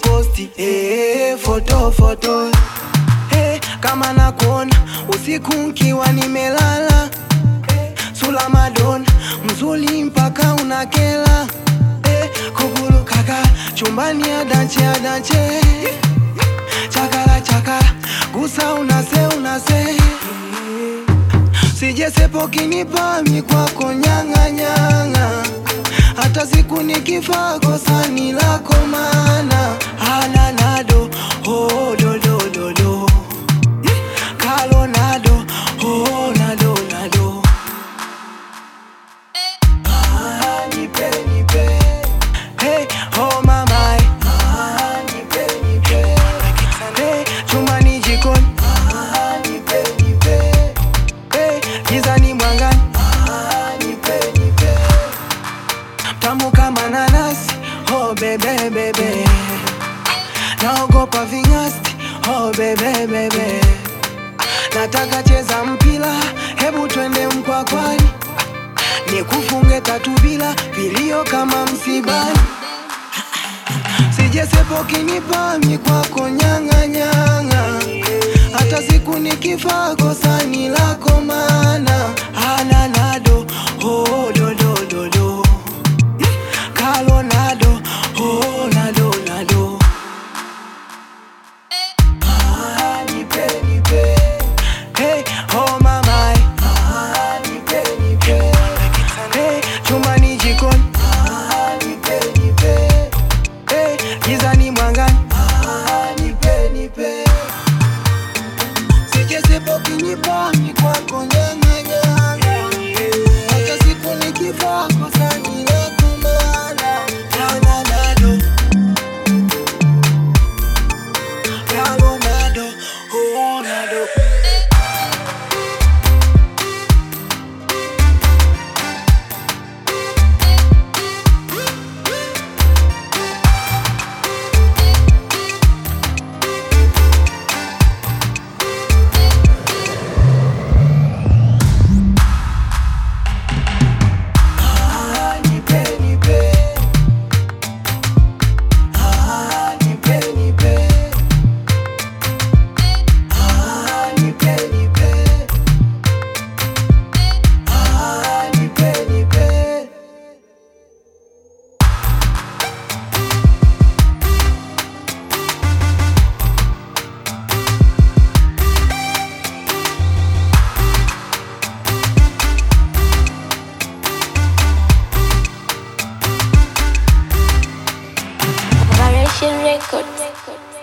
posti eh, foto foto eh, kama nakuona usiku nkiwa nimelala eh, sula madona mzuri mpaka unakela eh, kugulu kaka chumbani adanche adanche chakala chakala gusa unase unase sijesepo kinipami kwako nyang'anyang'a hata siku nikifa kosani lako mana ananado oh, do, do, do, do. Kalo nado oh, nado nado Ah, nipe, nipe. Hey, oh mama ah, nipe, nipe. Hey, chumbani jikoni ah, nipe, nipe. Hey, gizani mwangani ah, nipe, nipe. Tamu kama nanasi oh bebe bebe naogopa ving'asti oh bebe bebe nataka cheza mpila hebu twende mkwakwani nikufunge tatu bila vilio kama msibani sijesepo kinipami kwako nyang'anyang'a hata siku nikifa kosani lako mana ananado oh, do, do, do, do. Kalo nado oh, nado nado Ah, nipe, nipe. Hey, oh mama ah, nipe, nipe. Hey, chumbani jikoni ah, nipe, nipe. Hey, gizani mwangani ah, nipe, nipe. Sijesepo kinipami kwako nyang'anyang'a hata siku nikifa kosani lako maana Nana nado Kalo nado Oh nado Ah, nipe, nipe. Ah, nipe, nipe. Ah, nipe, nipe. Ah, nipe, nipe. Variation Records.